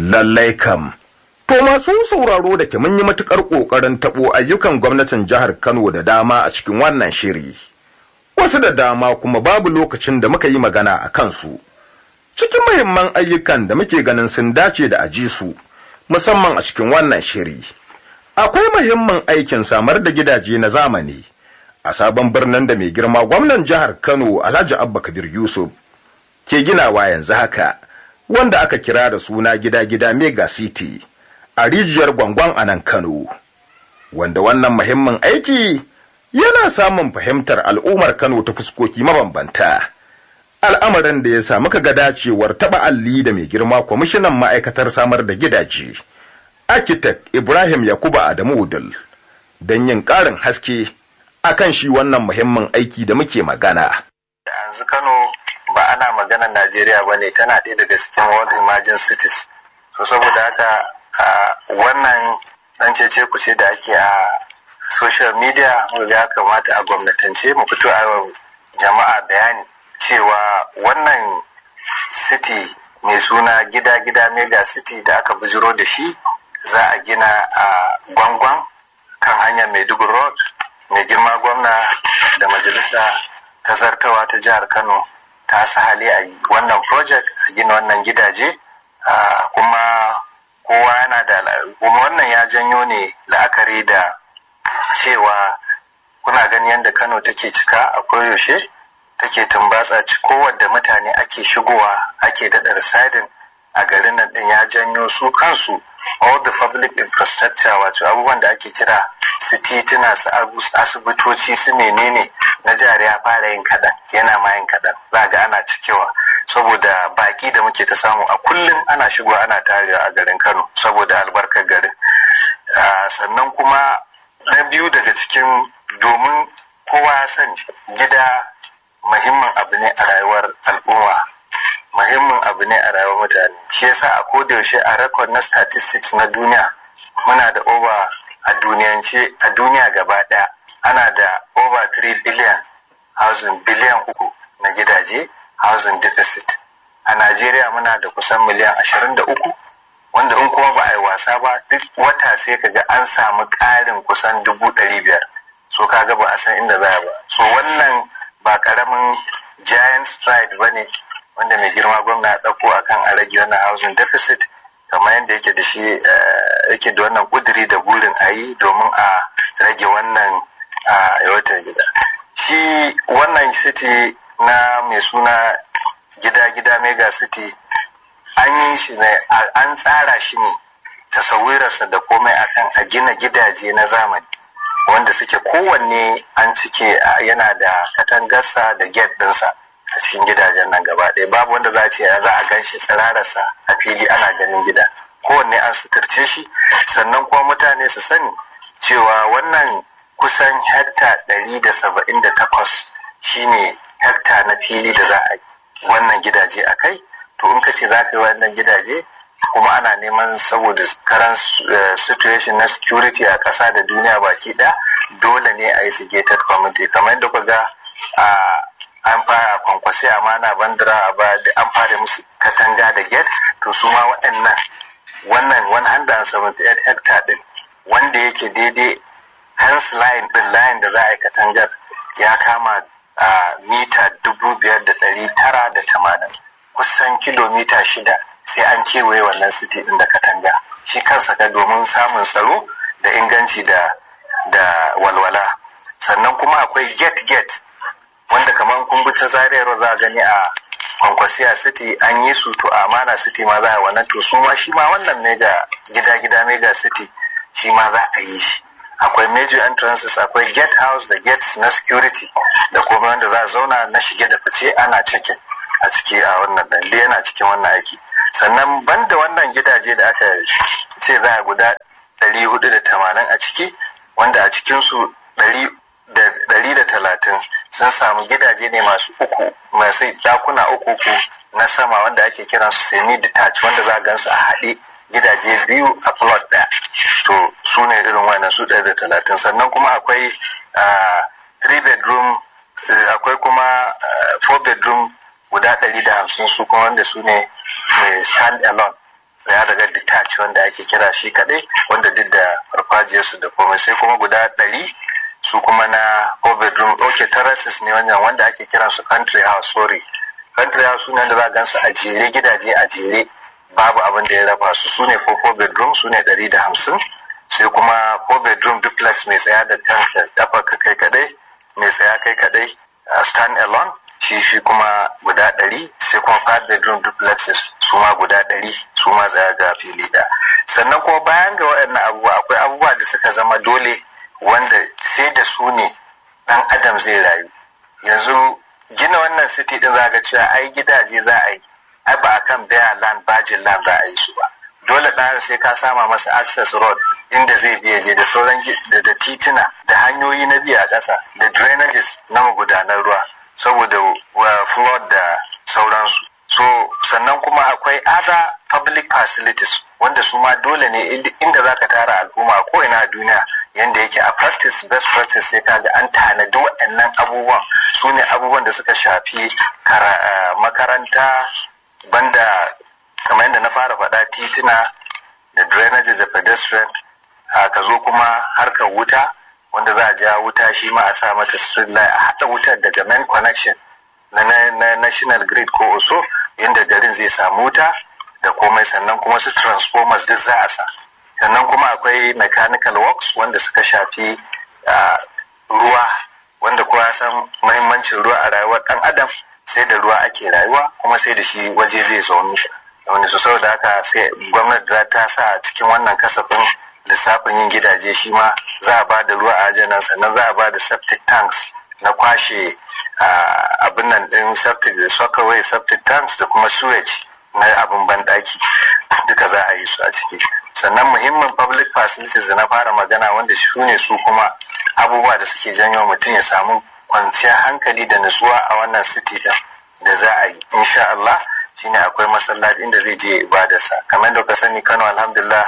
lallai kam to masu sauraro da ke mun yi matukar kokarin tabo ayyukan gwamnatin jihar Kano da dama a cikin wannan shiri wasu da dama kuma babu lokacin da muka yi magana a kansu cikin muhimman ayyukan da muke ganin sun dace da aji su musamman a cikin wannan shiri akwai muhimmin aikin samar da gidaje na zamani a sabon birnin da mai girma gwamnan jihar Kano Alhaji Abba Kabir Yusuf ke ginawa yanzu haka wanda aka kira da suna gida-gida Mega City a rijiyar gwangwan a nan Kano wanda wannan muhimmin aiki yana samun fahimtar al'ummar Kano ta fuskoki mabambanta al'amarin da ya sa muka ga dacewar taba alli da mai girma kwamishinan ma'aikatar samar da gidaje architect Ibrahim Yakuba Adamu Udul don yin ƙarin haske akan shi wannan muhimmin aiki da muke magana. Yanzu Kano ba ana maganar Najeriya ba ne tana ɗaya daga cikin World Emerging Cities. So saboda haka wannan ɗan cece kuce da ake a social media ya kamata a gwamnatance mu fito a jama'a bayani cewa wannan city mai suna gida-gida mega city da aka bujiro da shi za a gina a gwangwan kan hanyar maiduguri road mai girma gwamna da majalisa ta zartawa ta jihar kano ta hali a wannan project a gina wannan gidaje kuma kowa yana da kuma wannan ya janyo ne la'akari da cewa kuna gani yadda kano take cika a koyaushe take tumbatsa kowadda mutane ake shigowa ake daɗa residing a garin nan ɗin ya janyo su kansu all the public infrastructure wato abubuwan da ake kira su tituna su asibitoci su menene na jihar ya fara yin kaɗan yana ma yin kaɗan za ga ana cikewa saboda baki da muke ta samu a kullum ana shigowa ana tarewa a garin kano saboda albarkar garin sannan kuma na biyu daga cikin domin kowa ya sani gida muhimmin abu ne a rayuwar al'umma muhimmin abu ne a rayuwar mutane shi yasa a kodayaushe a record na statistics na duniya muna da over a duniyance a duniya gaba daya ana da over 3 billion housing biliyan uku na gidaje housing deficit a najeriya muna da kusan miliyan 23 wanda in kuma ba a yi wasa ba duk wata sai kaga an samu ƙarin kusan dubu ɗari biyar so kaga ba a san inda za ba so wannan ba karamin giant stride ba ne wanda mai girma gwamna ya ɗauko a kan a rage wannan housing deficit kamar yadda yake da shi yake da wannan ƙuduri da burin a yi domin a rage wannan yawatar gida shi wannan city na mai suna gida-gida mega city an yi shi ne an tsara shi ne tasawirarsa da komai akan a gina gidaje na zamani wanda suke kowanne an cike yana da katangarsa da gate ɗinsa a cikin gidajen nan gaba ɗaya babu wanda za a ce za a gan shi tsirararsa a fili ana ganin gida kowanne an suturce shi sannan kuma mutane su sani cewa wannan kusan hekta ɗari da saba'in da takwas shine hekta na fili da za a wannan gidaje a kai to in ka ce za ka yi wannan gidaje kuma ana neman saboda karan situation na security a ƙasa da duniya baki ɗaya dole ne a yi su gated community kamar yadda ku ga an fara kwankwasi amana bandira a ba da an fara musu katanga da gate to su ma waɗannan wannan 178 hectare din wanda yake daidai hands line din line da za a yi katangar ya kama a mita dubu biyar da ɗari tara da tamanin kusan kilomita shida sai an kewaye wannan city din da katanga shi kansa ka domin samun tsaro da inganci da da walwala sannan kuma akwai gate gate wanda kamar kun bi ta zariyar za a gani a kwankwasiya city an yi su to a amana city ma za a wannan to su ma shi ma wannan mega gida gida mega city shi ma za a yi shi akwai major entrances akwai gate house da gates na security da kuma wanda za a zauna na shige da fice ana cikin a ciki a wannan dan yana cikin wannan aiki sannan banda wannan gidaje da aka ce za a guda 480 a ciki wanda a cikinsu 130 sun samu gidaje ne masu uku masu dakuna uku uku na sama wanda ake kiran su semi detached wanda za a gansu a haɗe gidaje biyu a plot ɗaya to su ne irin wannan su ɗaya da talatin sannan kuma akwai three bedroom akwai kuma four bedroom guda ɗari da hamsin su kuma wanda su ne mai stand alone ya daga detach wanda ake kira shi kadai wanda duk da farfajiyarsu da komai sai kuma guda ɗari su kuma na four bedroom ok terraces ne wannan wanda ake kiran su country house sorry country house sune da za gan su a jere gidaje a jere babu abin da ya raba su su ne four bedroom su ne ɗari da hamsin sai kuma four bedroom duplex mai tsaya da kanka kafa kai kadai mai tsaya kai kadai stand alone shi shi kuma guda ɗari sai kuma five bedroom duplexes su ma guda ɗari su ma tsaya ga fili da sannan kuma bayan ga waɗannan abubuwa akwai abubuwa da suka zama dole wanda sai da su ne ɗan adam zai rayu yanzu gina wannan city din za ga cewa ai gidaje za a yi ai ba akan bare land bajin land za a yi su ba dole ɗan sai ka sama masa access road inda zai biya je da sauran da tituna da hanyoyi na biya a ƙasa da drainages na magudanar ruwa saboda flood da sauransu so sannan kuma akwai other public facilities wanda su ma dole ne inda za ka tara al'umma ko ina a duniya yanda yake a practice best practice sai kaga an tanadi waɗannan abubuwan su ne abubuwan da suka shafi makaranta banda kamar yadda na fara faɗa tituna da drainage da pedestrian ka zo kuma harkar wuta wanda za a ja wuta shi ma a sa mata street light a haɗa wutar daga main connection na, na national grid ko oso inda garin zai samu wuta da komai sannan kuma su transformers duk za a sa sannan kuma akwai mechanical works wanda suka shafi ruwa wanda kowa san mahimmancin ruwa a rayuwar ɗan adam sai da ruwa ake rayuwa kuma sai da shi waje zai zaunu wani su saboda haka sai gwamnati za ta sa cikin wannan kasafin lissafin yin gidaje shi ma za a ba da ruwa a ajiyar sannan za a ba da septic tanks na kwashe abin nan din septic da sockaway septic tanks da kuma sewage na abin banɗaki duka za a yi su a ciki sannan muhimmin public facilities da na fara magana wanda su ne su kuma abubuwa da suke janyo mutum ya samu kwanciyar hankali da nutsuwa a wannan city din da za a yi insha Allah shine akwai masallaci inda zai je ibadarsa kamar da ka sani Kano alhamdulillah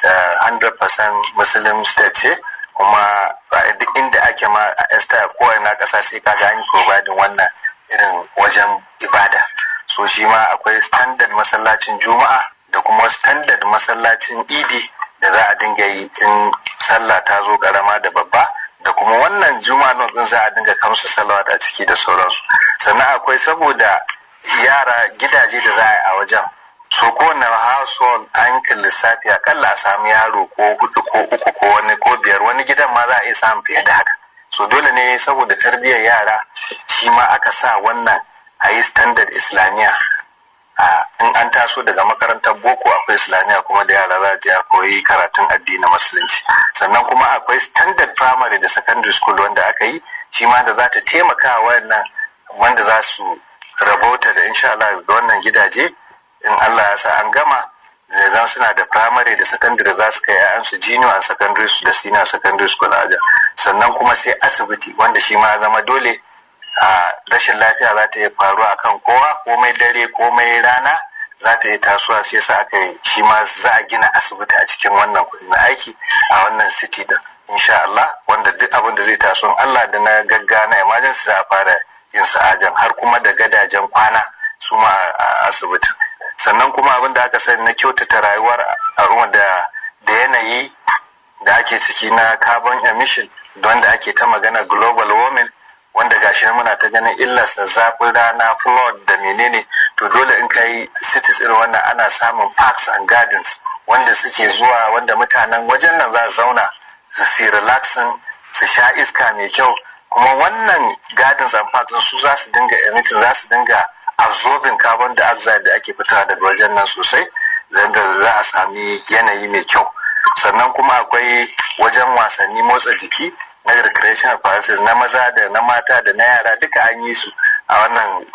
100% muslim state ce kuma duk inda ake ma a esta ko ina kasa sai kaga an yi providing wannan irin wajen ibada so shi ma akwai standard masallacin juma'a da kuma standard masallacin idi da za a dinga yi in sallah ta zo karama da babba da kuma wannan juma'a din za a dinga kamsu salawat a ciki da sauransu sannan akwai saboda yara gidaje da za a yi a wajen so kowane household an yi lissafi akalla a samu yaro ko hudu ko uku ko wani ko biyar wani gidan ma za a iya samun fiye da haka so dole ne saboda tarbiyyar yara shi ma aka sa wannan a yi standard islamiyya in an taso daga makarantar boko akwai islamiyya kuma da yara za je a koyi karatun addinin musulunci sannan kuma akwai standard primary da secondary school wanda aka yi shi ma da za ta taimaka wannan wanda za su rabauta da insha Allah da wannan gidaje in Allah ya sa an gama zai zan suna da primary da secondary za su kai yayansu junior and secondary da senior secondary school aja sannan kuma sai asibiti wanda shi ma zama dole a rashin lafiya za ta yi faruwa akan kowa komai dare komai rana za ta yi tasowa sai sa aka yi shi ma za a gina asibiti a cikin wannan kudi na aiki a wannan city din insha Allah wanda duk abin da zai taso Allah da na gagga na emergency za a fara yin sa'ajan har kuma da gadajen kwana su ma a asibiti sannan kuma abin da aka sani na kyautata rayuwar al'umma da da yanayi da ake ciki na carbon emission don da ake ta magana global warming wanda gashi muna ta ganin illarsa zafin rana flood da menene to dole in kai cities irin wannan ana samun parks and gardens wanda suke zuwa wanda mutanen wajen nan za su zauna su si relaxing su sha iska mai kyau kuma wannan gardens and parks su za su dinga emitting za su dinga absorbing carbon dioxide da ake fitowa daga wajen nan sosai da za a sami yanayi mai kyau sannan kuma akwai wajen wasanni motsa jiki na recreational palaces na maza da na mata da na yara duka an yi su a wannan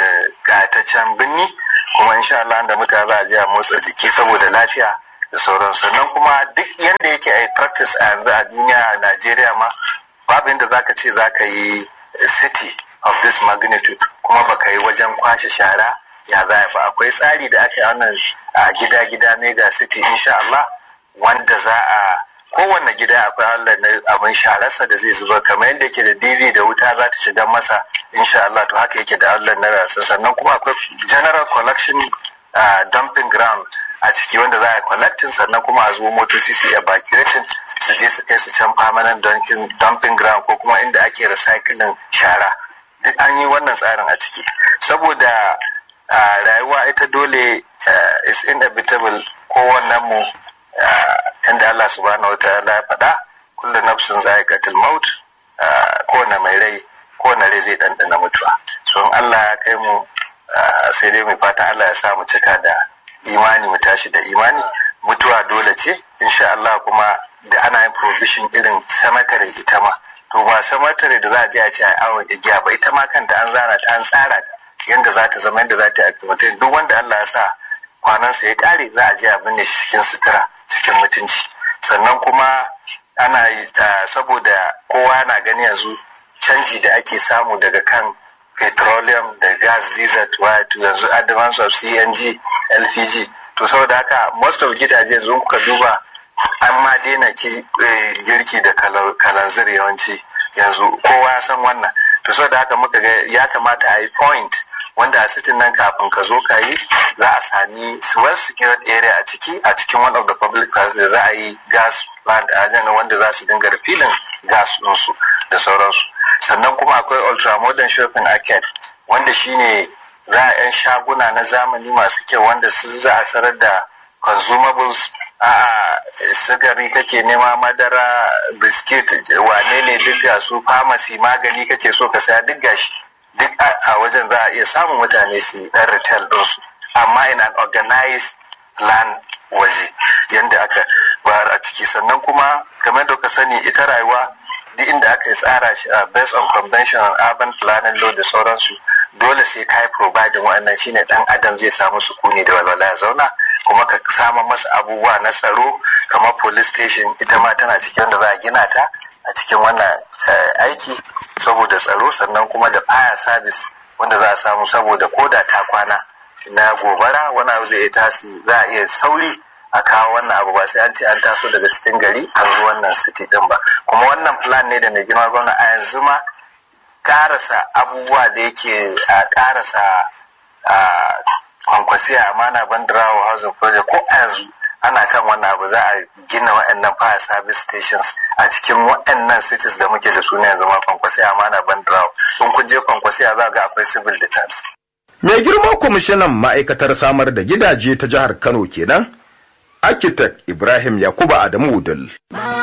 gataccen birni kuma insha Allah da mutane za a je a motsa jiki saboda lafiya da sauran sannan kuma duk yanda yake a practice a yanzu a duniya a Najeriya ma babu inda zaka ce zaka yi city of this magnitude kuma baka yi wajen kwashe shara ya za ba akwai tsari da aka yi wannan a gida-gida mega city insha Allah wanda za a kowanne gida akwai Allah na abin shararsa da zai zuba kamar yadda yake da DV da wuta za ta shiga masa insha Allah to haka yake da Allah na rasa sannan kuma akwai general collection uh, dumping ground a ciki wanda za a collectin sannan kuma a zo motoci su evacuating su je su kai su can permanent dumping ground ko kuma inda ake recycling shara duk an yi wannan tsarin a ciki saboda rayuwa ita dole is inevitable kowannen mu inda Allah subhanahu wa ta'ala ya faɗa kullu nafsin za'iqatul maut kowane mai rai kowane rai zai ɗanɗana mutuwa so in Allah ya kai mu sai dai mai fatan Allah ya sa mu cika da imani mu tashi da imani mutuwa dole ce insha Allah kuma da ana yin provision irin cemetery ita ma to ba cemetery da za a je a ce a awon igiya ba ita ma kanta an zana ta an tsara ta yanda za ta zama yanda za ta yi duk wanda Allah ya sa kwanansa ya kare za a je a binne shi cikin sutura cikin mutunci sannan kuma ana yi saboda kowa na gani yanzu canji da ake samu daga kan petroleum da gas diesel to yanzu advance of cng lpg to saboda haka most of gidaje yanzu kuka duba an ma daina girki da kalanzir yawanci yanzu kowa ya san wannan to saboda haka muka ga ya kamata a yi point wanda a sitin nan kafin ka zo ka yi za a sami well secured area a ciki a cikin one of the public places da za a yi gas plant a wanda za su dinga refilling gas ɗinsu da sauransu sannan kuma akwai ultramodern shopping arcade wanda shine za a 'yan shaguna na zamani masu kyau wanda su za a sarar da consumables a sigari kake nema madara biskit wane ne duk ga su pharmacy magani kake so ka saya duk gashi duk a wajen za a iya samun mutane su dan retail ɗinsu amma in an organized land waje yadda aka bayar a ciki sannan kuma game da ka sani ita rayuwa duk inda aka yi tsara shi a based on conventional urban planning law da sauransu dole sai ka yi providing wa'annan shine dan adam zai samu sukuni da walwala ya zauna kuma ka samu masa abubuwa na tsaro kamar police station ita ma tana cikin wanda za a gina ta a cikin wannan aiki saboda tsaro sannan kuma da fire service wanda za a samu saboda koda ta kwana na gobara wani abu zai iya tasi za a iya sauri a kawo wannan abu ba sai an ce an taso daga cikin gari an zo wannan city din ba kuma wannan plan ne da mai girma gwamna a yanzu ma karasa abubuwa da yake a karasa a kwankwasiya amana bandirawa housing project ko a yanzu ana kan wannan abu za a gina waɗannan fire service stations a cikin waɗannan cities da muke da su ne yanzu ma kwankwasiya amana bandirawa in kun je kwankwasiya za ga akwai civil defense. mai girma kwamishinan ma'aikatar samar da gidaje ta jihar kano kenan architect ibrahim yakuba adamu udul.